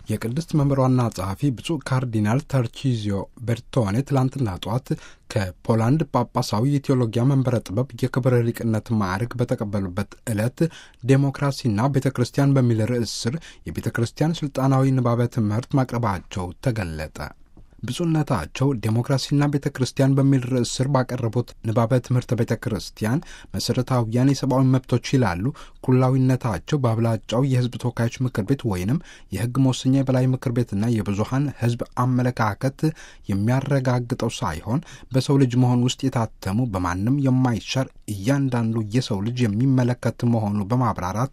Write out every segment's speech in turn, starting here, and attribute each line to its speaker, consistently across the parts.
Speaker 1: የቅድስት መንበሯና ጸሐፊ ብፁዕ ካርዲናል ተርቺዚዮ ቤርቶኔ ትላንትና ጠዋት ከፖላንድ ጳጳሳዊ የቴዎሎጊያ መንበረ ጥበብ የክብር ሊቅነት ማዕረግ በተቀበሉበት ዕለት ዴሞክራሲና ቤተ ክርስቲያን በሚል ርዕስ ስር የቤተ ክርስቲያን ሥልጣናዊ ንባበ ትምህርት ማቅረባቸው ተገለጠ። ብፁዕነታቸው ዴሞክራሲና ቤተ ክርስቲያን በሚል ርዕስ ስር ባቀረቡት ንባበ ትምህርተ ቤተ ክርስቲያን መሠረታዊያን የሰብአዊ መብቶች ይላሉ ኩላዊነታቸው በአብላጫው የሕዝብ ተወካዮች ምክር ቤት ወይንም የሕግ መወሰኛ የበላይ ምክር ቤትና የብዙሃን ሕዝብ አመለካከት የሚያረጋግጠው ሳይሆን በሰው ልጅ መሆን ውስጥ የታተሙ በማንም የማይሻር እያንዳንዱ የሰው ልጅ የሚመለከት መሆኑ በማብራራት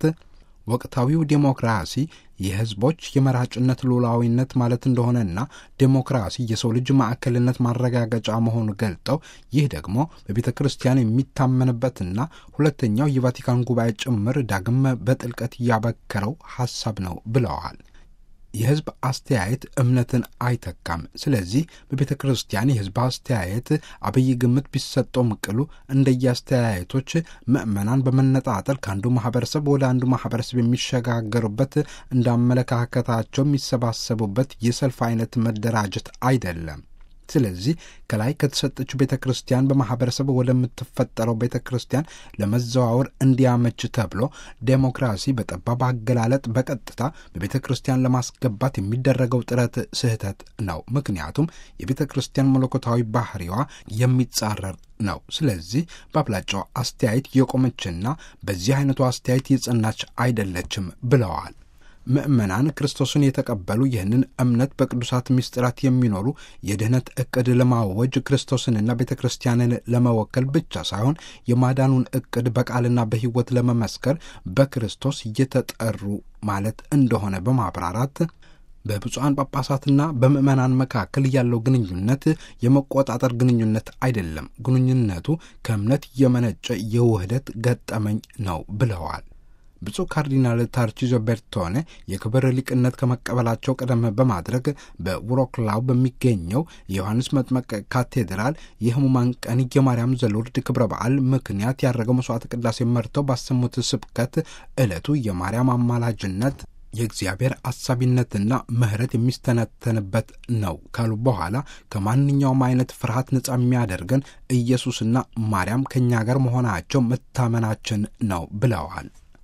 Speaker 1: ወቅታዊው ዴሞክራሲ የሕዝቦች የመራጭነት ሉዓላዊነት ማለት እንደሆነና ዴሞክራሲ የሰው ልጅ ማዕከልነት ማረጋገጫ መሆኑ ገልጠው ይህ ደግሞ በቤተ ክርስቲያን የሚታመንበትና ሁለተኛው የቫቲካን ጉባኤ ጭምር ዳግም በጥልቀት ያበከረው ሐሳብ ነው ብለዋል። የሕዝብ አስተያየት እምነትን አይተካም። ስለዚህ በቤተ ክርስቲያን የሕዝብ አስተያየት አብይ ግምት ቢሰጠውም ቅሉ እንደየአስተያየቶች ምዕመናን በመነጣጠል ከአንዱ ማህበረሰብ ወደ አንዱ ማህበረሰብ የሚሸጋገሩበት እንዳመለካከታቸው የሚሰባሰቡበት የሰልፍ አይነት መደራጀት አይደለም። ስለዚህ ከላይ ከተሰጠችው ቤተ ክርስቲያን በማህበረሰብ ወደምትፈጠረው ቤተ ክርስቲያን ለመዘዋወር እንዲያመች ተብሎ ዴሞክራሲ በጠባብ አገላለጥ በቀጥታ በቤተ ክርስቲያን ለማስገባት የሚደረገው ጥረት ስህተት ነው። ምክንያቱም የቤተ ክርስቲያን መለኮታዊ ባህሪዋ የሚጻረር ነው። ስለዚህ በአብላጫው አስተያየት የቆመችና በዚህ አይነቱ አስተያየት የጸናች አይደለችም ብለዋል። ምእመናን ክርስቶስን የተቀበሉ ይህንን እምነት በቅዱሳት ምስጢራት የሚኖሩ የድኅነት ዕቅድ ለማወጅ ክርስቶስንና ቤተ ክርስቲያንን ለመወከል ብቻ ሳይሆን የማዳኑን ዕቅድ በቃልና በሕይወት ለመመስከር በክርስቶስ እየተጠሩ ማለት እንደሆነ በማብራራት በብፁዓን ጳጳሳትና በምዕመናን መካከል ያለው ግንኙነት የመቆጣጠር ግንኙነት አይደለም። ግንኙነቱ ከእምነት የመነጨ የውህደት ገጠመኝ ነው ብለዋል። ብፁዕ ካርዲናል ታርቺዞ ቤርቶኔ የክብር ሊቅነት ከመቀበላቸው ቀደም በማድረግ በውሮክላው በሚገኘው የዮሐንስ መጥመቅ ካቴድራል የሕሙማን ቀን የማርያም ዘሎርድ ክብረ በዓል ምክንያት ያደረገው መስዋዕት ቅዳሴ መርተው ባሰሙት ስብከት ዕለቱ የማርያም አማላጅነት የእግዚአብሔር አሳቢነትና ምሕረት የሚስተነተንበት ነው ካሉ በኋላ ከማንኛውም አይነት ፍርሃት ነጻ የሚያደርገን ኢየሱስና ማርያም ከእኛ ጋር መሆናቸው መታመናችን ነው ብለዋል።